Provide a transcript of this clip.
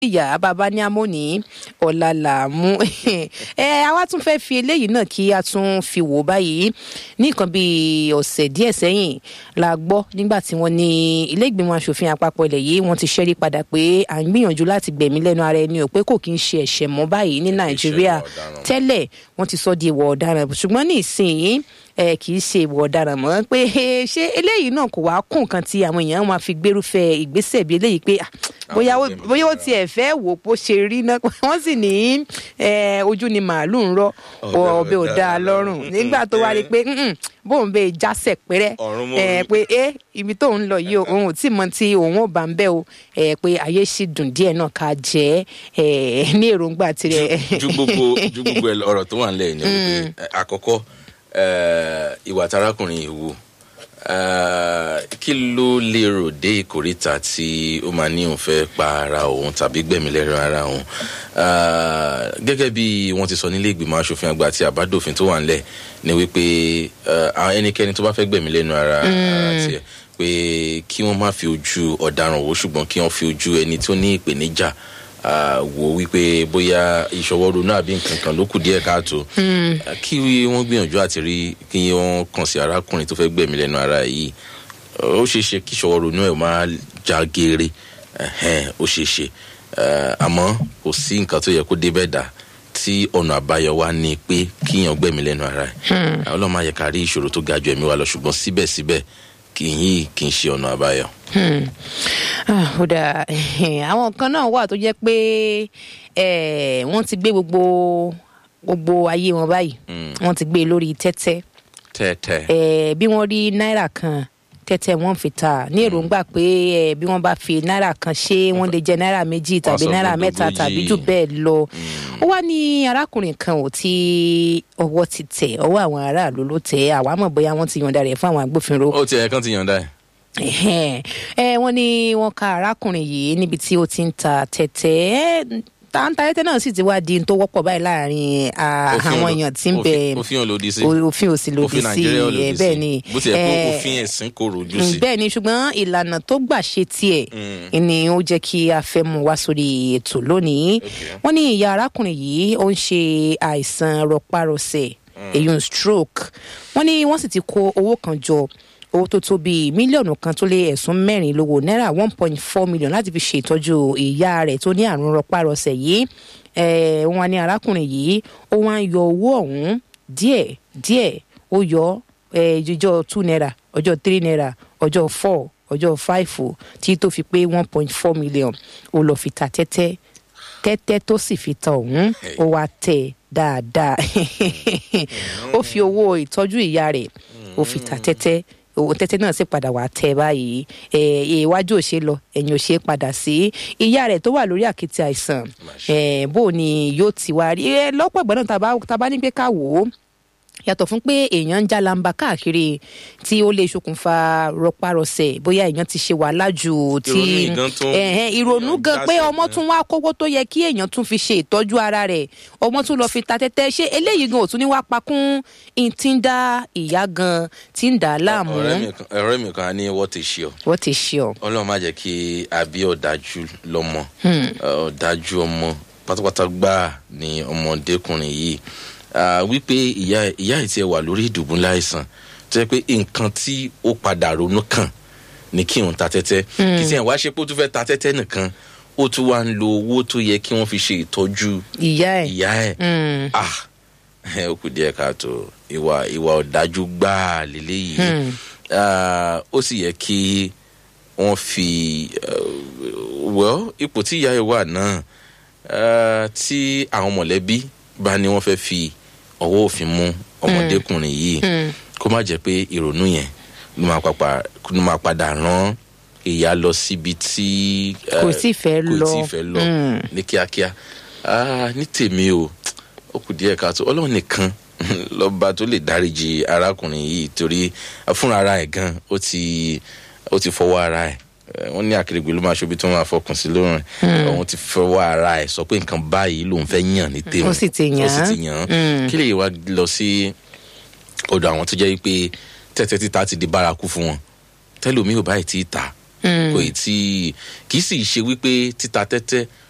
ìyá bàbá ní amóní ọ̀la làmú ẹ àwa tún fẹ́ fi eléyìí náà kí a tún fi wò báyìí ní nǹkan bíi ọ̀sẹ̀ díẹ̀ sẹ́yìn la gbọ́ nígbà tí wọ́n ní ilé ìgbìmọ̀ asòfin àpapọ̀ ilẹ̀ yìí wọ́n ti ṣẹ́rí padà pé à ń gbìyànjú láti gbẹ̀mí lẹ́nu ara ẹni ò pé kò kí ń ṣe ẹ̀ṣẹ̀ mọ́ báyìí ní nàìjíríà ọ̀daràn. tẹ́lẹ̀ wọ́n ti sọ di ìwọ̀ ọ̀daràn ṣùgbọ́n ní ìsìn ẹ kì í ṣe ìwọ̀ ọ̀daràn mọ́ pé eh, ṣé eléyìí náà kò wá kún nǹkan tí àwọn èèyàn máa fi gbérúfẹ́ ìgbésẹ̀ bí eléyìí pé ah, bóyá ó- gbẹ̀mí bóyá ó lára. tiẹ̀ fẹ́ wò bó ṣe rí náà wọ́n sì ní eh, ojú ni màálù ń rọ Ọ̀bẹ ò ọbẹ̀ ò dáa dáa lọ́rùn. lọ́rùn nígbà tó wá rí i pé "Mm-mm, bóun bẹ jásẹ̀ pẹ́rẹ́ Ọ̀run mọ́ eh, orí. pé ẹ ibi tó ń lọ yìí o òun ò tí mọ tí òun ò bá ń bẹ́ o eh, pé ayé sì dùn díẹ̀ náà ká jẹ́ eh, ní èròǹgbà tirẹ̀. ju gbogbo ju gbogbo ẹ lọ, ọ̀rọ̀ tó wà nílẹ̀ ni wípé ẹ, àkọ́kọ́ ẹ, ìwà tarakùnrin ìwò kí ló lérò dé ìkórìtà tí ó máa ní òun fẹ́ pa ara òun tàbí gbẹ̀mí lẹ́rọ ara òun Eh, gẹ́gẹ́ bí wọ́n ti sọ nílé ìgbìmọ̀ asòfin àgbà àti àbádòfin tó wà nílẹ̀ ni wípé eh, àwọn ẹnikẹ́ni tó bá fẹ́ gbẹ̀mí lẹ́nu ara tiẹ̀ pé kí wọ́n má fi ojú ọ̀daràn wò ṣùgbọ́n kí wọ́n fi ojú ẹni tó ní ìpèníjà ah, wò wípé bóyá ìṣọwọ́ ronú àbí nǹkan kan ló kù díẹ̀ káàtó Ah, kí wọ́n gbìyànjú àti rí kí wọ́n kàn sí arákùnrin tó fẹ́ gbẹ̀mí lẹ́nu ara yìí ó ṣeé ṣe kí ìṣọwọ́ ronú ẹ̀ máa já geere ẹ̀hẹ́n, ó ṣeé ṣe Eh, àmọ́ kò sí nǹkan tó yẹ kó débẹ̀ dà tí ọ̀nà àbáyọ wa ni pé kíyàn gbẹ̀mí lẹ́nu ara ẹ̀ ọlọ́run máa yẹ ká rí ìṣòro tó ga ju ẹ̀mí wa lọ ṣùgbọ́n síbẹ̀síbẹ̀ kì í yí kì í ṣe ọ̀nà àbáyọ. Hmm. Ah, ó dáa àwọn kan náà wà tó jẹ́ pé eh, wọ́n ti gbé gbogbo gbogbo ayé wọn báyìí wọ́n ti gbé e lórí tẹ́tẹ́ tẹ́tẹ́ Eh, bí wọ́n rí náírà kan tẹ́tẹ́ wọ́n fi ta ní èròǹgbà pé eh, bí wọ́n bá fi náírà kan ṣe wọ́n lè jẹ náírà méjì tàbí sọ náírà fún mẹ́ta dógójì. tàbí jù bẹ́ẹ̀ lọ ó wá ní arákùnrin kan ò tí ọwọ́ ti tẹ̀ ọwọ́ àwọn aráàlú ló tẹ̀ àwa mọ̀ bóyá wọ́n ti yọ̀ǹda rẹ̀ fún àwọn agbófinró ó tiẹ̀ kán ti yànda ẹ̀. Ẹhẹ́n. ẹ wọ́n ní wọ́n ka arákùnrin yìí níbi tí ó ti ń ta tẹ́tẹ́ ẹ ta ń ta tẹ́tẹ́ náà sì ti wá di n tó wọ́pọ̀ báyìí láàrin ah, Òfin àwọn ò- èèyàn tí ń bẹ òfin- òfin ò lòdì sí. o- òfin ò sì lòdì òfin sí nàìjíríà ò lòdì ẹ sí bẹ́ẹ̀ ni bó tiẹ̀ pé Eh, òfin ẹ̀sìn kò rojú sí. bẹ́ẹ̀ ni ṣùgbọ́n ìlànà tó gbà ṣe tiẹ̀ ni ó jẹ́ kí a fẹ́ mú wá sórí ètò lónìí wọ́n ní ìyá arákùnrin yìí ó ń ṣe àìsàn rọpárọsẹ̀ èyí stroke wọ́n ní wọ́n sì ti kó owó kan jọ owó tó tó bíi mílíọ̀nù kan tó lé ẹ̀sùn mẹ́rin lówó náírà one point four million láti fi ṣe ìtọ́jú ìyá rẹ̀ tó ní àrùn rọpárọsẹ̀ yìí Eh, wọ́n ní arákùnrin yìí ó wá ń yọ owó ọ̀hún díẹ̀ díẹ̀ ó yọ eh, ọjọ́ two naira ọjọ́ three naira ọjọ́ four ọjọ́ five o tí tó fi pé one point four million ó lọ fi ta tẹ́tẹ́ tẹ́tẹ́ tó sì fi ta ọ̀hún ó wá tẹ̀ dáadáa ó fi owó ìtọ́jú ìyá rẹ̀ ó fi ta tẹ́tẹ́ owó tẹ́tẹ́ náà sì padà wá tẹ̀ báyìí ẹ̀ iwájú ò ṣe lọ ẹ̀yìn ò ṣe padà sí ìyá rẹ̀ tó wà lórí àkìtì àìsàn ẹ̀ bó ni yóò ti wá rí ẹ lọ́pọ̀ ìgbà náà tá a bá- tá a bá ní pé ká wò ó yàtọ̀ fún pé èèyàn ń jálamba káàkiri tí ó lè ṣokùnfà rọpárọsẹ̀ bóyá èèyàn ti ṣe wàhálà jù tí Ìrònú yìí gan tún- ẹ̀hẹ́n, ìrònú èèyàn gan pé jásẹ̀ ọmọ gan. tún wá kówó tó yẹ kí èèyàn tún fi ṣe ìtọ́jú ara rẹ̀ ọmọ tún lọ fi ta tẹ́tẹ́ ṣé eléyìí gan ò tún ní wá pakún ìtí ń dá ìyá gan tí ń dà á láàmú ọ̀rẹ́ mi kan- ọ̀rẹ́ mi kan á ní wọ́n ti ṣe ọ́ wọ́n ti ṣe ọ́ ọlọ́run má jẹ́ kí àbí ọ̀dájú lọ́mọ ọ̀dájú ọmọ pátápátá gbáà ni ọmọdékùnrin yìí Ah, wípé ìyá ìyá ẹ̀ tiẹ̀ wà lórí ìdùbúlẹ̀ àìsàn tó yẹ pé nǹkan tí ó padà ronú kàn ní kí òun ta tẹ́tẹ́ kì í tiẹ̀ wá ṣe pé ó tún fẹ́ ta tẹ́tẹ́ nìkan ó tún wá ń lo owó tó yẹ kí wọ́n fi ṣe ìtọ́jú ìyá ẹ̀ ìyá ẹ̀ Mm. ah ẹ ó kù díẹ̀ káàtó ìwà ìwà ọ̀dájú gbáà lélẹ́yìí Ah, ó sì yẹ kí wọ́n fi uh, well ipò tí ìyá ẹ̀ wà náà ah, tí àwọn mọ̀lẹ́bí bá ní wọ́n fẹ́ fi ọwọ́ òfin mú ọmọdékùnrin yìí kó má jẹ́ pé ìrònú yẹn ló máa pàpà- ló máa padà rán ìyá lọ síbi tí eh, Kò tíì fẹ́ kò lọ. tíì fẹ́ lọ Mm. ní kíákíá Ah, ní tèmi o ó kù díẹ̀ káàtó ọlọ́run nìkan lọ́ba tó lè dáríji arákùnrin yìí torí fúnra ara ẹ̀ gan ó ti ó ti fọwọ́ ara ẹ̀ Eh, wọ́n ní àkèrègbè ló máa ṣobi tí wọ́n máa fọkàn sí lórùn òun ti fọwọ́ ara ẹ̀ sọ pé nǹkan báyìí lòun fẹ́ yàn ní tèmi Ó sì ti yàn ó sì án. ti yàn án Mm. kí lè wá lọ sí ọ̀dọ̀ àwọn tó jẹ́ pé tẹ́tẹ́ títa ti di bárakú fún wọn tẹ́lómi ò báyìí tí ì ta kò ì tí kì í sì ṣe wípé títa tẹ́tẹ́